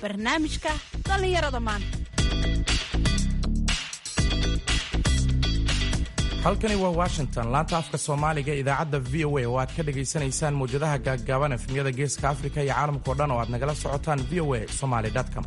barnaamijka dhallinyarada maanta halkani waa washington laanta afka soomaaliga idaacadda v o a oo aad ka dhagaysanaysaan mawjadaha gaaggaaban efemyada geeska afrika iyo caalamkao dhan oo aad nagala socotaan v o a somaly com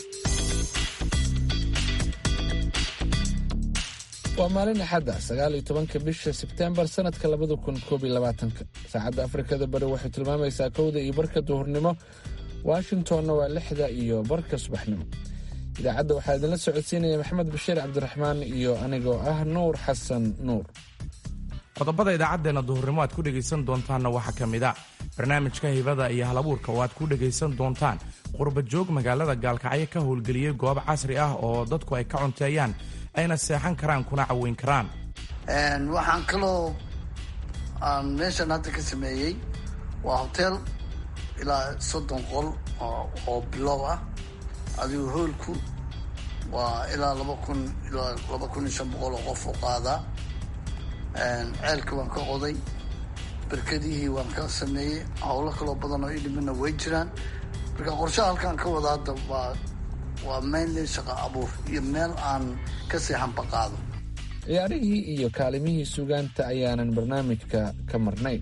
waa maalin axadda sagaal iyo tobanka bisha sebteembar sanadka labada kun koob iyo labaatanka saacadda afrikada bari waxay tilmaamaysaa kowda iyo barka duhurnimo washingtonna waa lixda iyo barka subaxnimo idaacadda waxaa idinla socodsiinaya maxamed bashiir cabdiraxmaan iyo anigoo ah nuur xasan nuur qodobada idaacaddeenna duhurnimo aad ku dhegaysan doontaanna waxaa ka mid a barnaamijka hibada iyo halabuurka oo aad ku dhegaysan doontaan qurba joog magaalada gaalkacyo ka howlgeliyey goob casri ah oo dadku ay ka cunteeyaan ayna seexan karaan kuna caweyn karaan waxaan kaloo aan meeshan hadda ka sameeyey waa hotel ilaa soddon qol oo bilow ah adigu hoolku waa ilaa laba kun ilaa laba kun iyo shan boqol oo qof u qaadaa ceelka waan ka qoday berkadihii waan ka sameeyey howlo kaloo badan oo idhimina way jiraan marka qorshaha halkaan ka wada hadda waa waa mainly shaqa abuur iyo meel aan ka seexanba qaado ciyaarihii iyo kaalimihii sugaanta ayaanan barnaamijka ka marnayn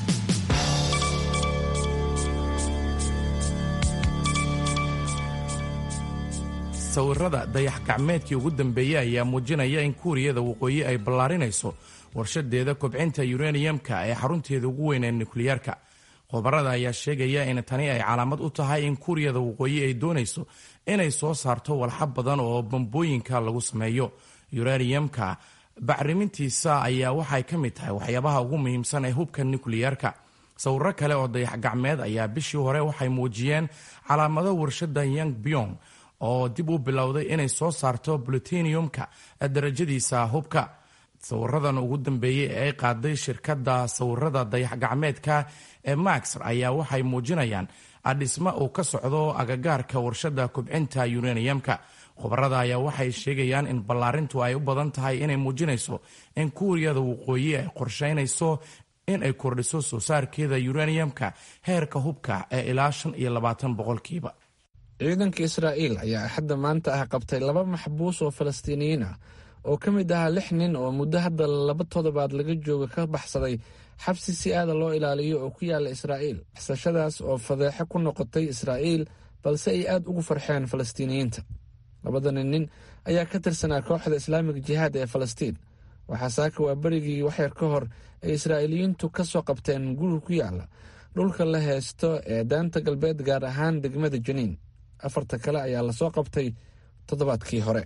sawirada dayax gacmeedkii ugu dambeeyey ayaa muujinaya in kuuriyada waqooyi ay ballaarinayso warshadeeda kobcinta yuraniyamka ee xarunteeda ugu weyn ee nukliyeerka khubarada ayaa sheegaya in tani ay calaamad u tahay in kuuriyada waqooyi ay doonayso inay soo saarto walxa badan oo bambooyinka lagu sameeyo yuraniyamka bacrimintiisa ayaa waxay ka mid tahay waxyaabaha ugu muhiimsan ee hubka nukliyeerka sawiro kale oo dayax gacmeed ayaa bishii hore waxay muujiyeen calaamado warshada yang byong oo dib u bilowday inay soo saarto plutiniyumka darajadiisa hubka sawiradan ugu dambeeyey ee ay qaaday shirkadda sawirada dayax gacmeedka ee max ayaa waxay muujinayaan dhisma uu ka socdo agagaarka warshada kubcinta yuraniyamka khubarada ayaa waxay sheegayaan in ballaarintu ay u badan tahay inay muujinayso in kuuriyada waqooyi ay qorsheynayso in ay kordhiso soo saarkeeda yuraniyamka heerka hubka ee ilaa shan iyo labaatan boqolkiiba ciidanka israa'iil ayaa axadda maanta ah qabtay laba maxbuus oo falastiiniyiin ah oo ka mid ahaa lix nin oo muddo hadda laba toddobaad laga jooga ka baxsaday xabsi si aada loo ilaaliyo oo ku yaalla israa'iil baxsashadaas oo fadeexo ku noqotay israa'iil balse ay aad ugu farxeen falastiiniyiinta labadani nin ayaa ka tirsanaa kooxda islaamig jihaad ee falastiin waxaa saaka waa berigii waxyar ka hor ay israa'iiliyiintu ka soo qabteen guri ku yaalla dhulka la heesto ee daanta galbeed gaar ahaan degmada janiin afarta kale ayaa lasoo qabtay toddobaadkii hore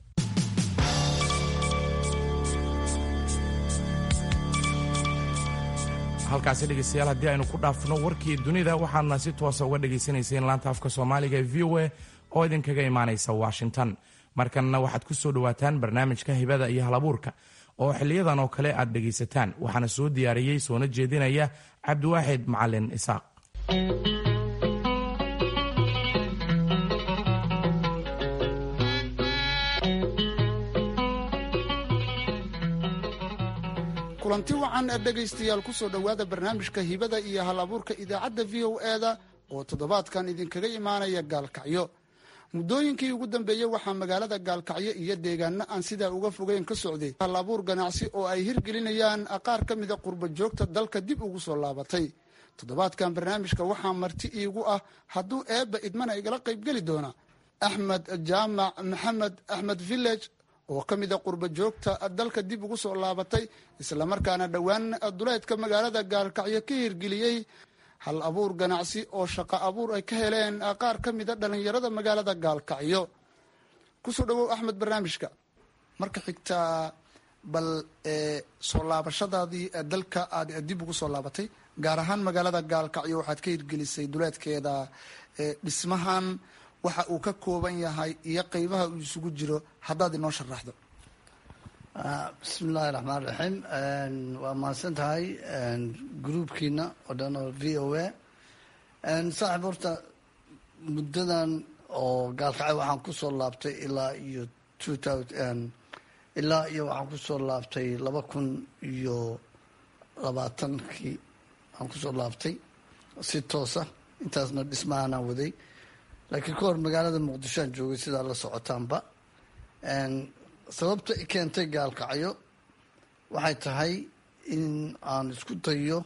halkaasi dhegeystayaal haddii aynu ku dhaafno warkii dunida waxaadna si toosa uga dhagaysanayseen laanta afka soomaaliga ee v o a oo idinkaga imaanaysa washington markanna waxaad ku soo dhowaataan barnaamijka hibada iyo halabuurka oo xiliyadan oo kale aad dhegaysataan waxaana soo diyaariyey soona jeedinaya cabdiwaaxid macalin isaaq kulanti wacan ee dhegaystayaal ku soo dhowaada barnaamijka hibada iyo hal abuurka idaacadda v o e-da oo toddobaadkan idinkaga imaanaya gaalkacyo muddooyinkii ugu dambeeyey waxaa magaalada gaalkacyo iyo deegaano aan sidaa uga fogeyn ka socday hal abuur ganacsi oo ay hirgelinayaan qaar ka mida qurba joogta dalka dib ugu soo laabatay toddobaadkan barnaamijka waxaa marti iigu ah hadduu eebba idmana igala qaybgeli doona axmed jaamac maxamed axmed village oo ka mida qurba joogta dalka dib ugu soo laabatay islamarkaana dhowaan duleedka magaalada gaalkacyo ka hirgeliyey hal abuur ganacsi oo shaqo abuur ay ka heleen qaar ka mida dhallinyarada magaalada gaalkacyo kusoo dhawow axmed barnaamijka marka xigtaa bal soo laabashadaadii dalka aad dib ugu soo laabatay gaar ahaan magaalada gaalkacyo waxaad ka hirgelisay duleedkeeda dhismahan waxa uu ka kooban yahay iyo qeybaha uu isugu jiro haddaad inoo sharaxdo bismi illaahi raxmaan raxiim waa mahadsan tahay gruubkiina oo dhan oo v o a saaxiib horta muddadan oo gaalkacay waxaan kusoo laabtay ilaa iyo two thousand ilaa iyo waxaan kusoo laabtay laba kun iyo labaatankii aan kusoo laabtay si toosa intaasna dhismahanaan waday laakiin ka hor magaalada muqdishoan joogay sidaa la socotaanba sababta i keentay gaalkacyo waxay tahay in aan isku dayo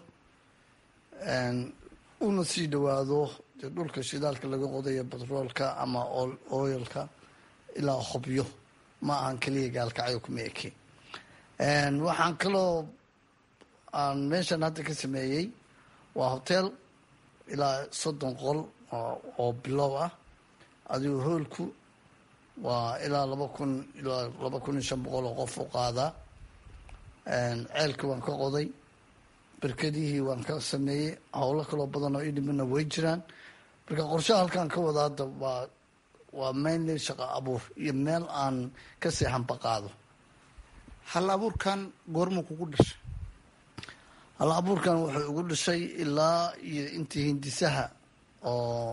una sii dhawaado dee dhulka shidaalka laga qodayo batroolka ama oyalka ilaa hobyo ma ahan keliya gaalkacyo kuma eke waxaan kaloo aan meeshan hadda ka sameeyey waa hotel ilaa soddon qol oo bilow ah adigu hoolku waa ilaa laba kun ilaa laba kun iyo shan boqol oo qof u qaadaa ceelka waan ka qoday berkedihii waan ka sameeyey howlo kaloo badan oo idhimana way jiraan marka qorshaha halkaan ka wada hadda waa waa mainly shaqo abuur iyo meel aan ka seexanba qaado hal abuurkan goormuu kugu dhashay hal abuurkan wuxuu igu dhashay ilaa iyo intii hindisaha oo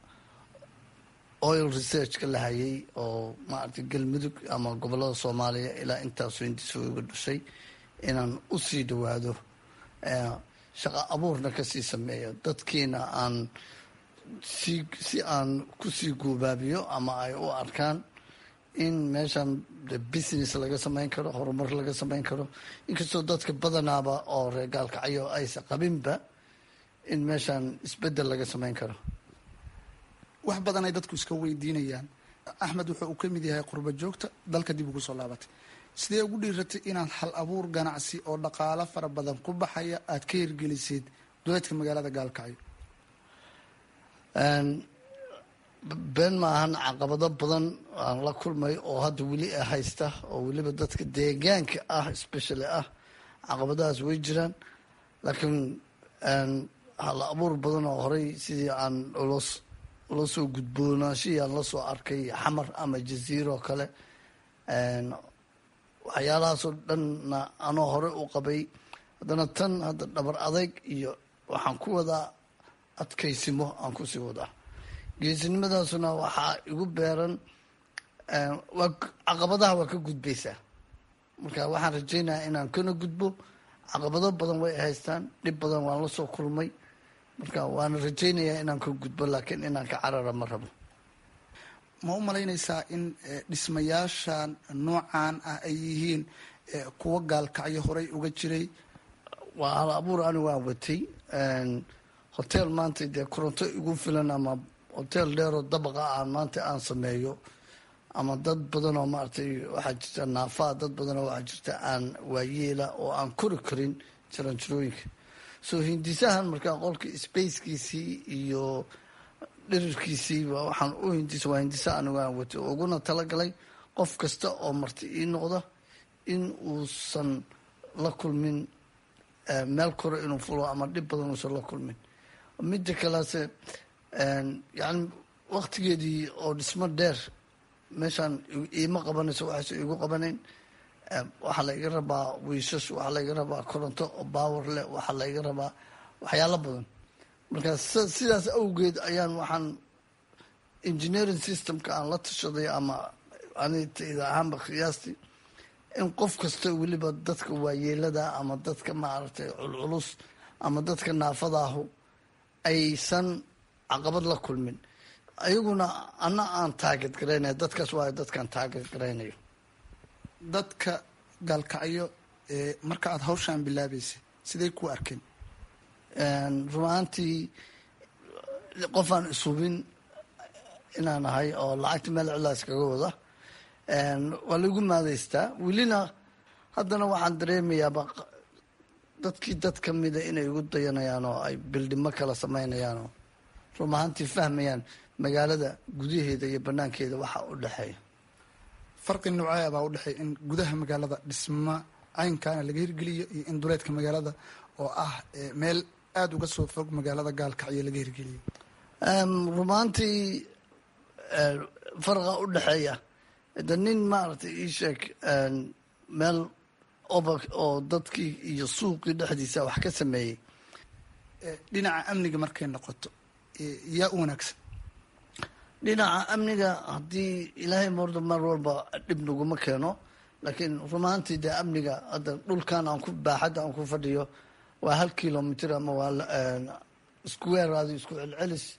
oil researchka la hayay oo maaragtay galmudug ama gobolada soomaaliya ilaa intaasoo hindisa igu dhashay inaan usii dhawaado shaqo abuurna kasii sameeyo dadkiina aan si si aan kusii guubaabiyo ama ay u arkaan in meeshan business laga samayn karo horumar laga samayn karo inkastoo dadka badanaaba oo reer gaalkacyo aysa qabinba in meeshan isbedel laga samayn karo wax badan ay dadku iska weydiinayaan axmed wuxuu uu ka mid yahay qurba joogta dalka dib ugu soo laabatay sidee ugu dhiiratay inaad hal abuur ganacsi oo dhaqaalo fara badan ku baxaya aada ka hirgeliseed duleedka magaalada gaalkacyo been maahan caqabado badan aan la kulmay oo hadda weli haysta oo weliba dadka deegaanka ah specially ah caqabadahaas way jiraan laakiin hal abuur badan oo horey sidii aan los la soo gudboonaashihii aan lasoo arkay xamar ama jaziiro oo kale waxyaalahaasoo dhanna anoo hore u qabay haddana tan hadda dhabar adayg iyo waxaan ku wadaa adkaysimo aan kusii wadaa geesinimadaasuna waxaa igu beeran waa caqabadaha waa ka gudbaysaa marka waxaan rajaynayaa inaan kana gudbo caqabado badan way haystaan dhib badan waan la soo kulmay marka waana rajaynayaa inaan ka gudbo laakiin inaan ka carara ma rabo ma u malaynaysaa in dhismayaashan noocan ah ay yihiin kuwa gaalkacyo horey uga jiray waa hal abuur ani waan watay hotel maanta dee koronto igu filan ama hotel dheeroo dabaqa aan maanta aan sameeyo ama dad badan oo maaragtay waxaa jirta naafaa dad badan oo waxaa jirta aan waayeela oo aan kori karin jaranjarooyinka so hindisahan markaa qolka spacekiisii iyo dhirirkiisii waxaan u hindisa waa hindisa anigu aan watay oo uguna talagalay qof kasta oo marti ii noqda in uusan la kulmin meel kore inuu fulo ama dhib badan uusan la kulmin midda kalease yani waktigeedii oo dhismo dheer meeshaan iima qabanayso waxayse igu qabanayn waxaa la iga rabaa wiishash waxaa la iga rabaa koronto oo baawer leh waxaa la iga rabaa waxyaalo badan marka sidaas awgeed ayaan waxaan engineering systemka aan la tashaday ama anitayda ahaanba qiyaastii in qof kasta weliba dadka waayeelada ama dadka maaragtay culculus ama dadka naafadaahu aysan caqabad la kulmin ayaguna ana aan taaget garaynayo dadkaas waayo dadkaan taaget garaynayo dadka gaalkacyo marka aada hawshaan bilaabeysay siday ku arkeen run ahaantii qofaan ishubin inaan ahay oo lacagta meel cilaas kaga wada waa laigu maadaystaa welina haddana waxaan dareemayaaba dadkii dad ka mida inay igu dayanayaan oo ay bildhimo kala samaynayaan oo run ahaantii fahmayaan magaalada gudaheeda iyo banaankeeda waxa u dhexeeya farqi noocee baa u dhexeeya in gudaha magaalada dhisma caynkaana laga hirgeliyo iyo in duleedka magaalada oo ah meel aada uga soo fog magaalada gaalkacyo laga hirgeliyo rumaantii farqa u dhexeeya de nin maaragtay ii sheeg meel oba oo dadkii iyo suuqii dhexdiisa wax ka sameeyey dhinaca amniga markay noqoto yaa u wanaagsan dhinaca amniga haddii ilaahay morda mar walba dhib naguma keeno laakiin rumaantii dee amniga hadda dhulkan aan ku baaxadda aan ku fadhiyo waa hal kilomitr ama waa square adi isku celcelis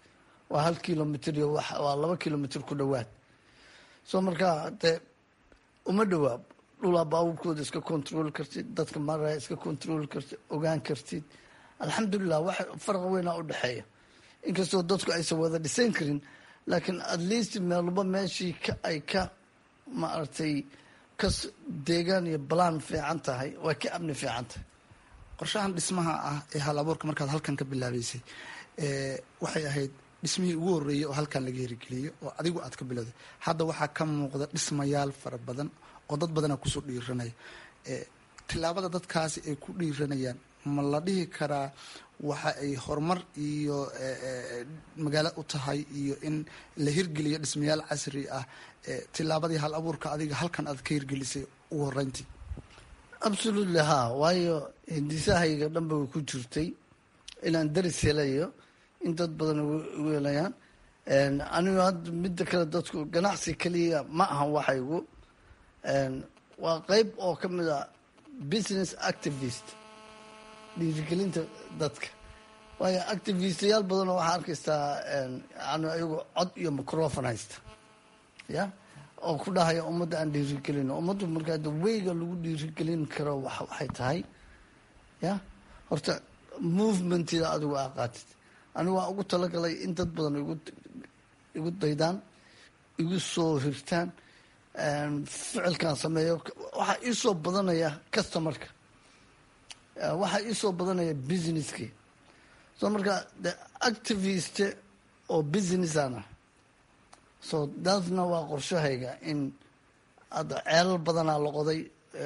waa hal kilomitr iyo waa laba kilomitr ku dhowaad soo markaa dee uma dhowaa dhulaa baabuurkooda iska control kartid dadka maraya iska control kartid ogaan kartid alxamdulilah wax farqa weynaa u dhexeeya inkastoo dadku aysan wada dhisan karin laakiin at least meelba meeshii ay ka maaragtay ka deegaan iyo balaan fiican tahay way ka amni fiican tahay qorshahan dhismaha ah ee hal abuurka markaad halkan ka bilaabeysay waxay ahayd dhismihii ugu horreeyey oo halkan laga hirgeliyey oo adigu aad ka bilowday hadda waxaa ka muuqda dhismayaal fara badan oo dad badanaa kusoo dhiiranaya tilaabada dadkaasi ay ku dhiiranayaan ma la dhihi karaa waxa ay horumar iyo magaalo u tahay iyo in la hirgeliyo dhismayaal casri ah tilaabadii hal abuurka adiga halkan aad ka hirgelisay ugu horeyntii absolutely ha waayo hindisahayga dhanba way ku jirtay inaan daris helayo in dad badan igu helayaan anigu hadda midda kale dadku ganacsi keliya ma ahan waxaygu waa qeyb oo ka mid a business activist dhiirigelinta dadka waayo activistayaal badanoo waxaa arkaysaa yani ayagu cod iyo microfon haysta ya oo ku dhahaya ummadda aan dhiirigelino ummaddu markaa de weyga lagu dhiirigelin karo waxay tahay ya horta movementida adigu aa qaatid anigu waa ugu talagalay in dad badan igu daydaan igu soo hirtaan ficilkan sameeyo waxaa iisoo badanaya customarka waxaa iisoo badanaya businesskii so marka the activist oo businessaan ah so daasna waa qorshahayga in hadda ceelal badanaa la qoday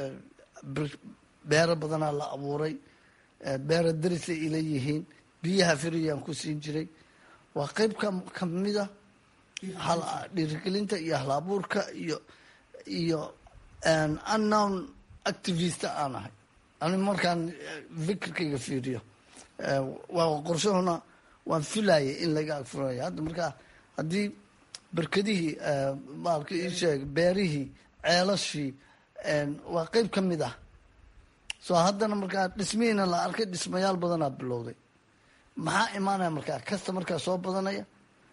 beero badanaa la abuuray beero darisay ila yihiin biyaha firiyaan ku siin jiray waa qeyb ka kamida dhiirigelinta iyo hal abuurka iyo iyo unknown activist aan ahay ani markaan fikirkayga fiiriyo waa qorshahuna waan filayay in laga agfuraya hadda markaa haddii berkedihii maalka ii sheeg beerihii ceelashii waa qeyb ka mid ah so haddana markaa dhismihiina la arkay dhismayaal badanaa bilowday maxaa imaanaya markaa kasta markaa soo badanaya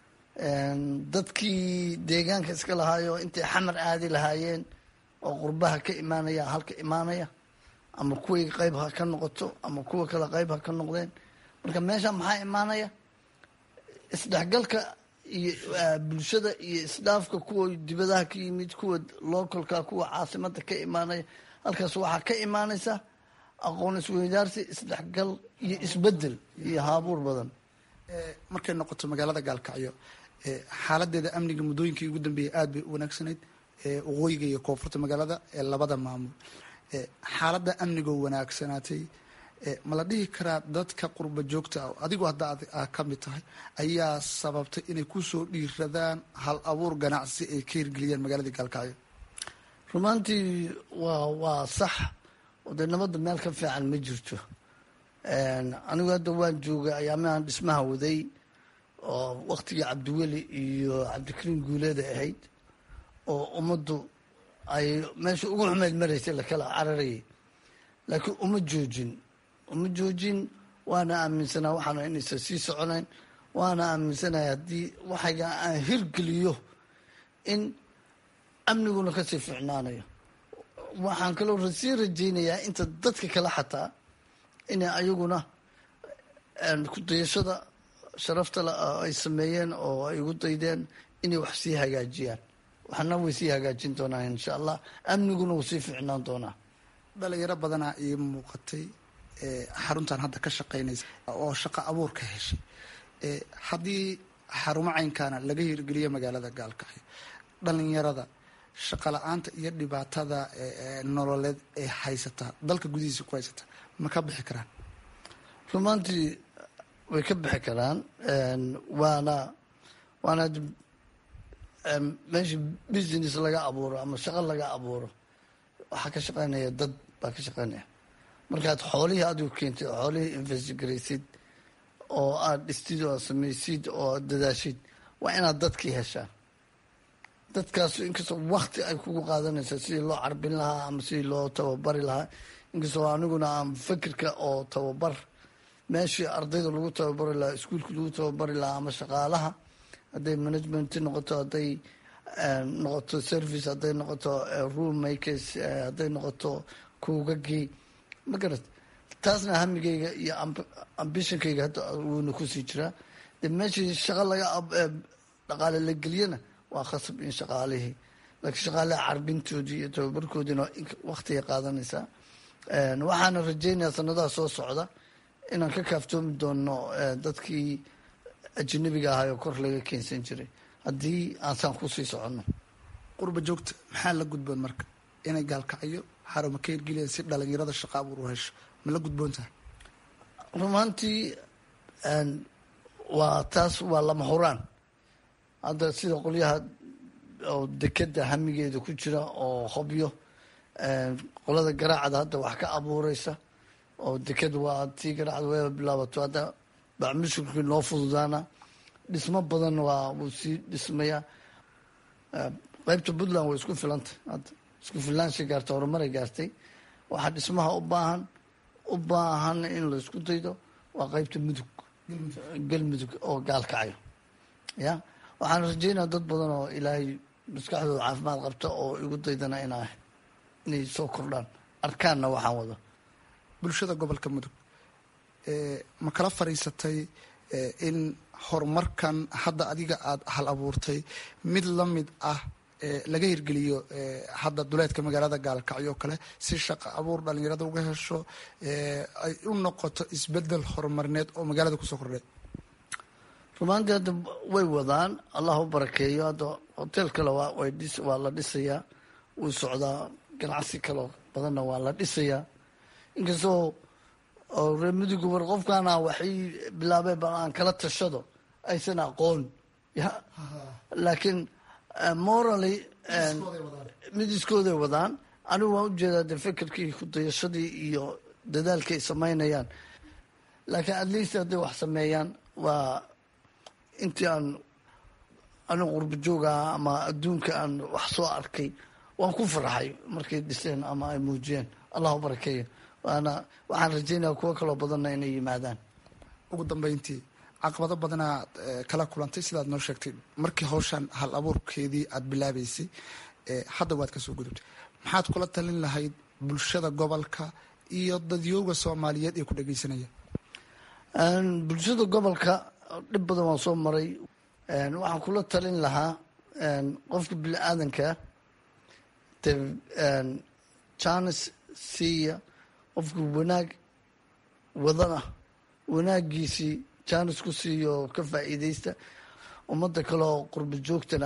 dadkii deegaanka iska lahaayo intay xamar aadi lahaayeen oo qurbaha ka imaanaya halka imaanaya ama kuway qeyb ha ka noqoto ama kuwa kale qeyb ha ka noqdeen marka meesha maxaa imaanaya isdhexgalka iyo bulshada iyo isdhaafka kuwa dibadaha ka yimid kuwa localka kuwa caasimada ka imaanaya halkaas waxaa ka imaanaysa aqoon isweydaarsi isdhexgal iyo isbedel iyo haabuur badan markay noqoto magaalada gaalkacyo xaaladeeda amniga muddooyinkii ugu dambeeyay aada bay u wanaagsanayd waqooyiga iyo koonfurta magaalada ee labada maamul xaaladda amnigoo wanaagsanaatay ma la dhihi karaa dadka qurba joogta ah adigu hadda aa ka mid tahay ayaa sababtay inay kusoo dhiiradaan hal abuur ganacsi ay ka hirgeliyaan magaalada gaalkacyo rumaantii waa waa sax oo dee nabadda meel ka fiican ma jirto anigu hadda waan joogay ayaamahan dhismaha waday oo waktigii cabdiweli iyo cabdikariim guuleeda ahayd oo ummaddu ay meesha ugu xumeyd maraysay lakala cararayay laakiin uma joojin uma joojin waana aaminsanaa waxaana inaysan sii soconayn waana aaminsanaya haddii waxayga aan hirgeliyo in amniguna kasii ficnaanayo waxaan kaloo sii rajaynayaa inta dadka kale xataa inay ayaguna kudayashada sharafta le ay sameeyeen oo ay ugu daydeen inay wax sii hagaajiyaan waxna way sii hagaajin doonaa insha allah amniguna wuu sii ficnaan doonaa dhalinyaro badanaa ii muuqatay xaruntan hadda ka shaqeynaysa oo shaqo abuur ka heshay haddii xarumo caynkaana laga hirgeliyo magaalada gaalkacyo dhalinyarada shaqa la-aanta iyo dhibaatada nololeed ee haysataa dalka gudihiisa ku haysataa ma ka bixi karaan rumaantii way ka bixi karaan waana waana meesha business laga abuuro ama shaqo laga abuuro waxaa ka shaqeynaya dad baa ka shaqeynaya markaad xoolihii adigu keentid oo xoolihii investigaraysid oo aada dhistid oo aad samaysid oo aad dadaashid waa inaad dadkii heshaan dadkaas inkastoo wakti ay kugu qaadanaysa sidii loo carbin lahaa ama sidii loo tababari lahaa inkastoo aniguna aan fikirka oo tababar meeshii ardayda lagu tababari lahaa iskuulka lagu tababari lahaa ama shaqaalaha hadday management noqoto hadday noqoto service hadday noqoto room makers hadday noqoto kuugagii ma garat taasna hamigayga iyo ambitionkayga hadda wuuna kusii jiraa de meeshii shaqo laga dhaqaale la geliyana waa khasab in shaqaalihii laakiin shaqaalaha carbintoodii iyo tababarkoodiina waktigay qaadanaysaa waxaana rajeynayaa sanadaha soo socda inaan ka kaaftoomi doono dadkii ajanabiga ahay oo kor laga keensan jiray haddii aansaan kusii soconno qurba joogta maxaa la gudboon marka inay gaalkacyo xaruma ka hirgeliyaan si dhalinyarada shaqa abuur u hesho ma la gudboon tahay rumaantii waa taas waa lama huraan hadda sida qolyaha oo dekeda hamigeeda ku jira oo hobyo qolada garaacda hadda wax ka abuureysa oo deked waa tii garaacda wayba bilaabato hadda bacmushurkii noo fududaana dhismo badan waa wuu sii dhismayaa qeybta puntland way isku filantay hadda isku filaanshay gaartay horumaray gaartay waxaa dhismaha u baahan u baahan in la isku daydo waa qeybta mudug galmudug oo gaalkacayo ya waxaan rajeynaya dad badan oo ilaahay maskaxdooda caafimaad qabta oo igu daydana inaa inay soo kordhaan arkaanna waxaan wado bulshada gobolka mudug ma kala fariisatay in horumarkan hadda adiga aada hal abuurtay mid la mid ah laga hirgeliyo hadda duleedka magaalada gaalkacyo oo kale si shaqo abuur dhalinyarada uga hesho ay u noqoto isbedel horumarineed oo magaalada kusoo kordhay rumaantii hadda way wadaan allah u barakeeyo hadda hotel kale waa la dhisayaa wuu socdaa ganacsi kaleo badanna waa la dhisayaa inkastoo reer muduga war qofkaana waxay bilaabeen bal aan kala tashado aysan aqoon ya laakiin morally mid iskooday wadaan anigu waan ujeedaa de fekerkii kudayashadii iyo dadaalkii ay samaynayaan laakiin at least hadday wax sameeyaan waa intii aan anigu qurba joogaha ama adduunka aan wax soo arkay waan ku farxay markay dhiseen ama ay muujiyeen allah u barakeeyo waana waxaan rajeynaya kuwo kaloo badanna inay yimaadaan ugu dambeyntii caqabado badanaad kala kulantay sidaad noo sheegtay markii hawshan hal abuurkeedii aada bilaabeysay hadda waad kasoo gudubtay maxaad kula talin lahayd bulshada gobolka iyo dadyooga soomaaliyeed ee ku dhegeysanaya bulshada gobolka dhib badan waan soo maray waxaan kula talin lahaa qofka bini aadankaa de janis siiya qofka wanaag wadana wanaagiisii janis ku siiyo ka faa'iideysta ummadda kale oo qurba joogtana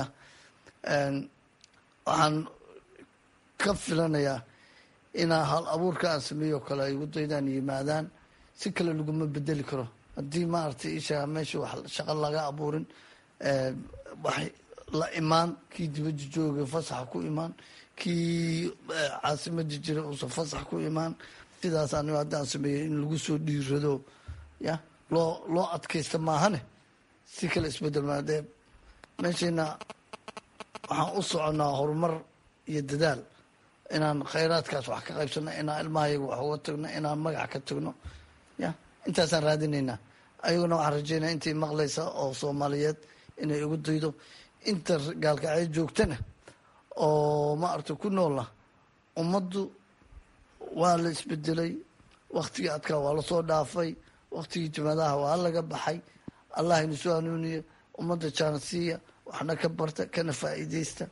waxaan ka filanayaa inaa hal abuurka aan sameeyo kale ay ugu daydaan yimaadaan si kale laguma bedeli karo haddii maaragtay isha meesha wax shaqo laga abuurin wax la imaan kii dibadda jooga fasaxa ku imaan kii caasimada jira uusan fasax ku imaan sidaas anigo haddaan sameeyey in lagu soo dhiirado ya loo loo adkaysta maahane si kale isbedel maa dee meeshayna waxaan u soconnaa horumar iyo dadaal inaan khayraadkaas wax ka qaybsano inaan ilmahayaga wax uga tagno inaan magac ka tagno ya intaasaan raadinaynaa ayaguna waxaan rajeynaya intay maqlaysa oo soomaaliyeed inay igu daydo inta gaalkacyo joogtana oo ma aragta ku noola ummaddu waa la isbedelay waktigii adkaa waa lasoo dhaafay waktigii jimadaha waa laga baxay allah ina soo hanuuniye ummadda jaansiiya waxna ka barta kana faa'iideysta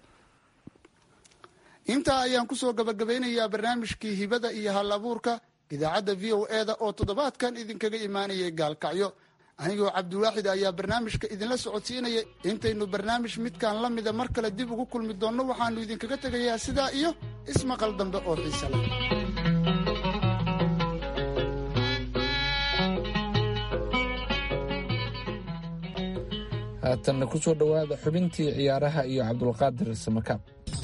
intaa ayaan kusoo gabagabeynayaa barnaamijkii hibada iyo hal abuurka idaacadda v o e da oo toddobaadkan idinkaga imaanayay gaalkacyo anigoo cabdiwaaxid ayaa barnaamijka idinla socodsiinaya intaynu barnaamij midkan la mida mar kale dib ugu kulmi doonno waxaanu idinkaga tegayaa sidaa iyo ismaqal dambe oo xiise leh haatanna ku soo dhowaada xubintii ciyaaraha iyo cabdulqaadir samakaab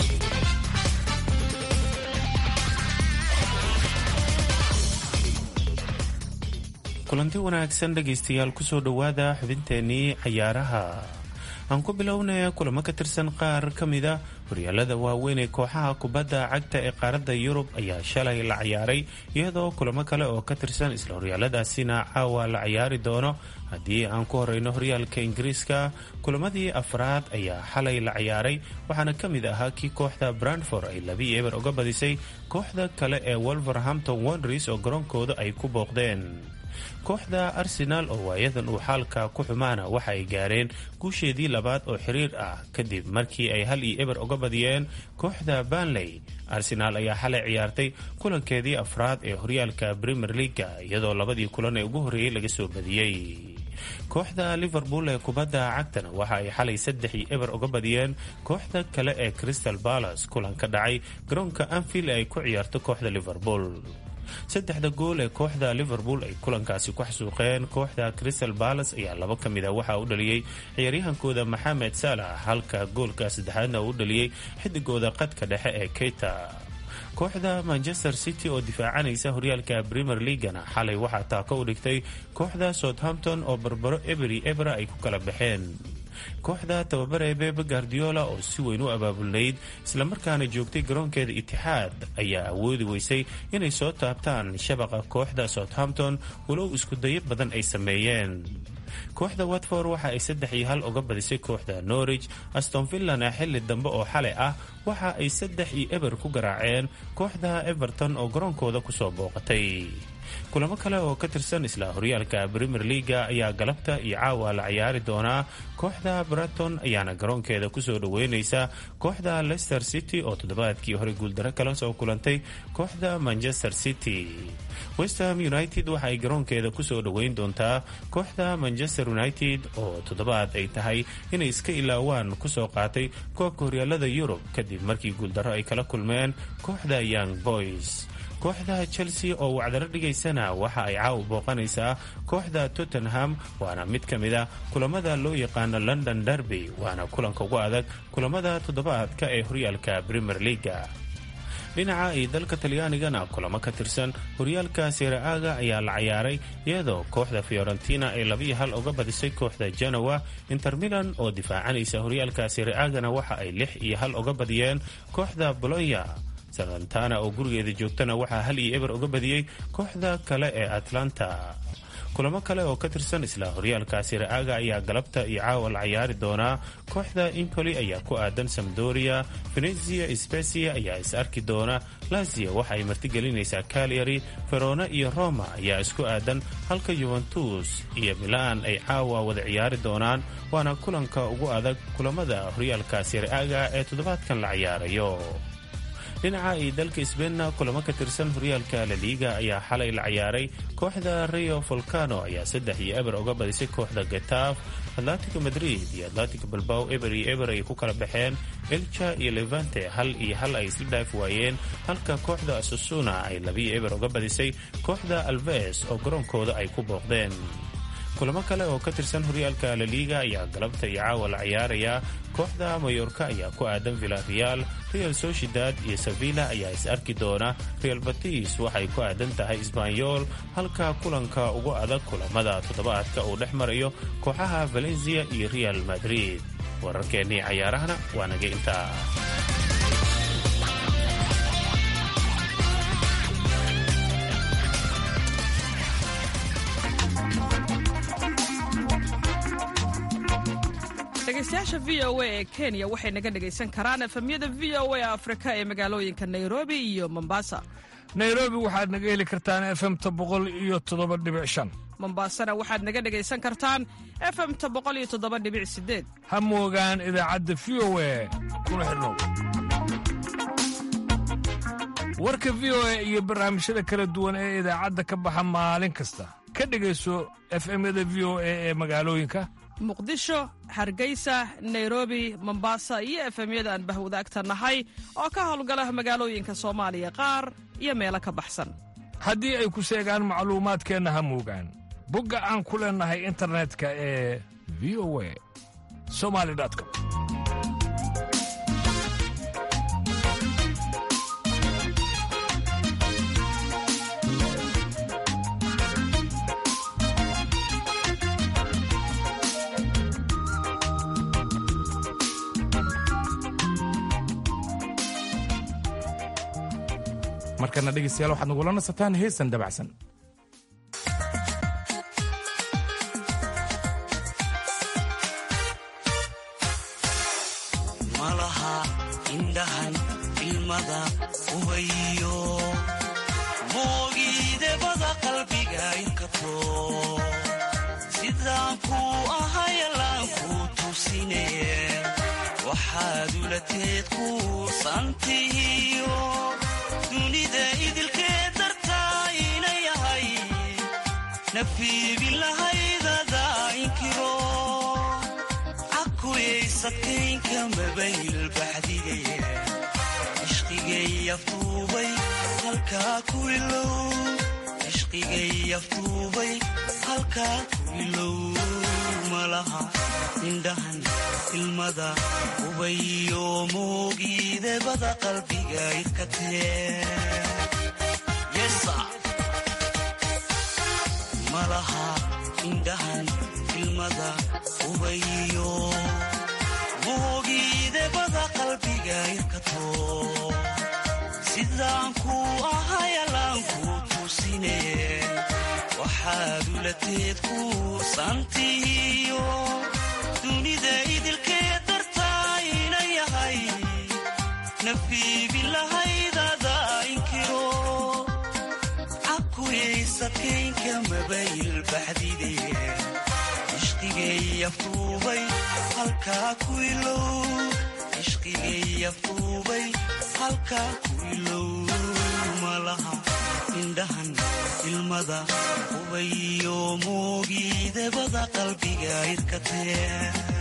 kulanti wanaagsan dhegaystayaal kusoo dhowaada xubinteenii cayaaraha aan ku bilownaya kulamo ka tirsan qaar ka mida horyaalada waaweyn ee kooxaha kubadda cagta ee qaaradda yurub ayaa shalay la ciyaaray iyadoo kulamo kale oo ka tirsan isla horyaaladaasina caawa la ciyaari doono haddii aan ku horeyno horyaalka ingiriiska kulamadii afraad ayaa xalay la ciyaaray waxaana ka mid ahaa kii kooxda brandford ay labii eber uga badisay kooxda kale ee wolverhampton wonders oo garoonkooda ay ku booqdeen kooxda arsenaal oo waayadan uu xaalka ku xumaana waxa ay gaareen guusheedii labaad oo xiriir ah kadib markii ay hal iyo eber uga badiyeen kooxda banley arsenaal ayaa xalay ciyaartay kulankeedii afraad ee horyaalka premier leaga iyadoo labadii kulan ee ugu horreeyey laga soo badiyey kooxda liverpool ee kubadda cagtana waxa ay xalay saddex iyo eber uga badiyeen kooxda kale ee crystal balas kulan ka dhacay garoonka anfield ee ay ku ciyaarto kooxda liverpool saddexda gool ee kooxda liverpool ay kulankaasi ku xasuuqeen kooxda crystal balas ayaa laba ka mid a waxaa u dhaliyey ciyaaryahankooda maxamed saalax halka goolka saddexaadna uu u dhaliyey xidigooda qadka dhexe ee keita kooxda manchester city oo difaacanaysa horyaalka premier leagana xalay waxaa taako u dhigtay kooxda southampton oo barbaro eberi ebra ay ku kala baxeen kooxda tababare bebe guardiola oo si weyn u abaabulnayd islamarkaana joogtay garoonkeeda itixaad ayaa awoodi weysay inay soo taabtaan shabaqa kooxda southampton walow iskudayo badan ay sameeyeen kooxda watford waxa ay saddex iyo hal uga badisay kooxda norwich aston villana xilli dambe oo xalay ah waxa ay saddex iyo eber ku garaaceen kooxda everton oo garoonkooda kusoo booqatay kulamo kale oo ka tirsan isla horyaalka premier leaga ayaa galabta iyo caawa la ciyaari doonaa kooxda braton ayaana garoonkeeda kusoo dhaweyneysa kooxda leicester city oo toddobaadkii hore guuldaro kala soo kulantay kooxda manchester city westham united waxa ay garoonkeeda kusoo dhaweyn doontaa kooxda manchester united oo toddobaad ay tahay inay iska ilaawaan kusoo qaatay koobka horyaalada yurub kadib markii guuldaro ay kala kulmeen kooxda young boys kooxda chelsea oo wacdaro dhigaysana waxa ay caawa booqanaysaa kooxda tottenham waana mid ka mid a kulamada loo yaqaano london derby waana kulanka ugu adag kulamada toddobaadka ee horyaalka premier leaga dhinaca iyo dalka talyaanigana kulamo ka tirsan horyaalka siraaga ayaa la ciyaaray iyadoo kooxda fiorentina ay labiyo hal uga badisay kooxda genoa inter milan oo difaacanaysa horyaalka siraagana waxa ay lix iyo hal uga badiyeen kooxda bolonya salantana oo gurigeeda joogtana waxaa hal iyo eber uga badiyey kooxda kale ee atlanta kulamo kale oo ka tirsan isla horyaalka siraaga ayaa galabta iyo caawa la ciyaari doonaa kooxda impoli ayaa ku aadan samdoria venezia specia ayaa is arki doona lazia waxa ay martigelinaysaa calyary verona iyo roma ayaa isku aadan halka yuventus iyo milan ay caawa wada ciyaari doonaan waana kulanka ugu adag kulamada horyaalka siraaga ee toddobaadkan la ciyaarayo dhinaca iyo dalka sbeenna kulamo ka tirsan horyaalka laliiga ayaa xalay la ciyaaray kooxda rio volcano ayaa saddex iyo eber uga badisay kooxda getaaf atlatico madrid iyo atlatico balbao eber iyo eber ay ku kala baxeen elja iyo levante hal iyo hal ay isla dhaaf waayeen halka kooxda asusuna ay labiyo eber uga badisay kooxda alves oo garoonkooda ay ku booqdeen kulamo kale oo ka tirsan horyaalka laliiga ayaa galabta iyo caawa la ciyaarayaa kooxda mayorka ayaa ku aadan villareal real sociedad iyo sevilla ayaa is arki doona real batis waxay ku aadan tahay sbanyol halka kulanka ugu adag kulamada toddobaadka uu dhex marayo kooxaha valencia iyo real madrid wararkeennii cayaarahana waa naga intaa dhegeystayaasha v o a ee kenya waxay naga dhegaysan karaan efemyada v o a afrika ee magaalooyinka nairobi iyo mombasa nairobi waxaad naga heli kartaan efemta boqol iyo toddoba dhibic shan mombasana waxaad naga dhegaysan kartaan efemta boqol iyo toddoba dhibic sideed ha moogaan idaacadda v o a kuna xidhnow warka v o a iyo barnaamijyada kala duwan ee idaacadda ka baxa maalin kasta ka dhegayso efemyada v o a ee magaalooyinka muqdisho hargeysa nairobi mombasa iyo efemyada aan bahwadaagta nahay oo ka howlgala magaalooyinka soomaaliya qaar iyo meelo ka baxsan haddii ay ku seegaan macluumaadkeenna ha moogaan bogga aan ku leennahay internetka ee v o a somali com markana dhegaystayaal waxaad nagula nasataan heesan dabacsan malaha indhahan ilmada ubayo moogiidebada qalbiga inkato sidaan kuu ahayalaan kuu tusine waxaad ulateed kuursantihiyo dunida idilkee dartaa ina yahay nafiibin lahaydada inkiro cakuyaysadkaynka mabayl baxdige ishqigay aftuubay halkaa ku ilow ishqigay aftuubay halkaa ku ilow malaha indhahan ilmada ubayo moogiidebada qalbiga irkatee malaha indhahan ilmada ubayo moogiidebada qalbiga irkato sidaan kuu ahayalaan kuu tusine waxaad ulateed kuursantihiyo dunida idilkee dartaa ina yahay nafiibin lahaydada inkiro cakuyaysadkaynka mabayl baxdide ishqigay aftuubay halkaa ku ilow ishqigay aftuubay halkaa ku ilow malaha indhahan ilmada ubayo moogiidebada qalbiga irkatee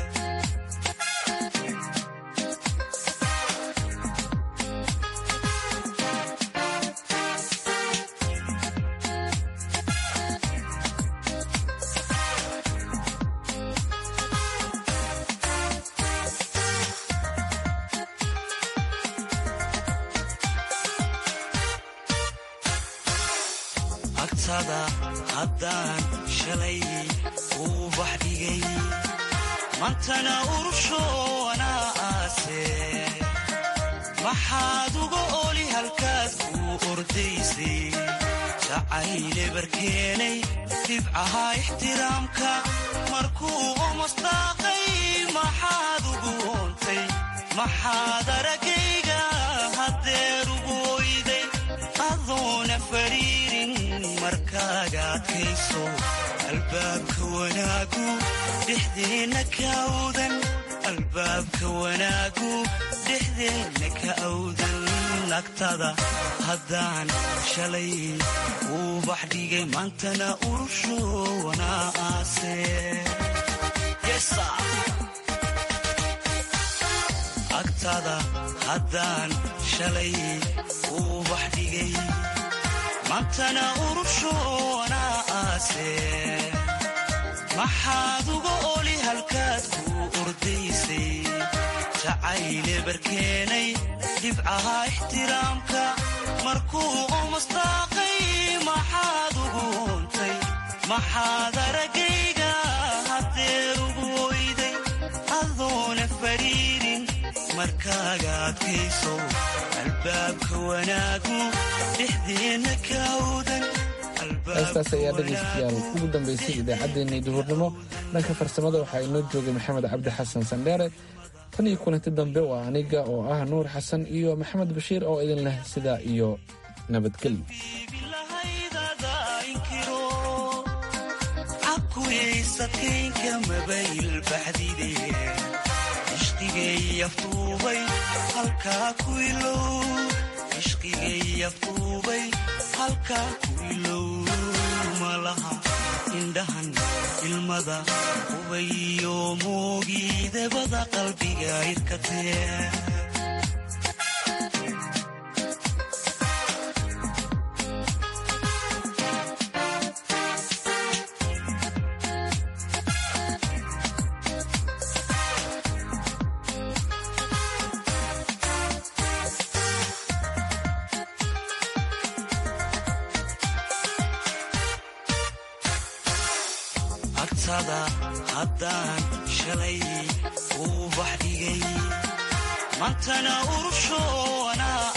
agtada haddaan shalay uu baxdhigay mantana urushoonaa aase maxaad uga oli halkaad kuu ordaysay jacayle barkeenay dhibcaha ixtiraamka markuu omasdaaqay maxaad ugu oontay maxaad aragayga haddeer ugu oyday adoona fariirin markaaga adkayso albaabka wanaagu dhexdeenna ka awdan albaabka wanaagu dhexdeenna ka awdan nagtada haddaan shalay uu baxdhigay maantana urushoonaa aase agtada haddaan shalay uu baxdhigay maantana urushoonaa aase maxaad uga oli halkaad kuu ordaysay jacayle barkeenay dhibcaha ixtiraamka markuu omasdaaqay maxaad ugu oontay maxaad aragayga haddeer ugu oyday adoona fariirin markaaga adkayso albaabka wanaagu dhexdeenna ka awdan heestaas ayaa dhegaystayaal ugu dambaysay idaacaddeenii duhurnimo dhanka farsamada waxaa inoo joogay maxamed cabdi xasan sandheere tan iyo kulanti dambe waa aniga oo ah nuur xasan iyo maxamed bashiir oo idin leh sidaa iyo nabadgelyo cakuyaysadkaynka mabayl baxdide ishqigay aftuubay halkaa ku ilow ishqigay aftuubay halkaa ku ilow malaha indhahan ilmada ubayo moogiidebada qalbiga irkatee agtada haddaan shalay uu baxdhigay maantana urushoonaa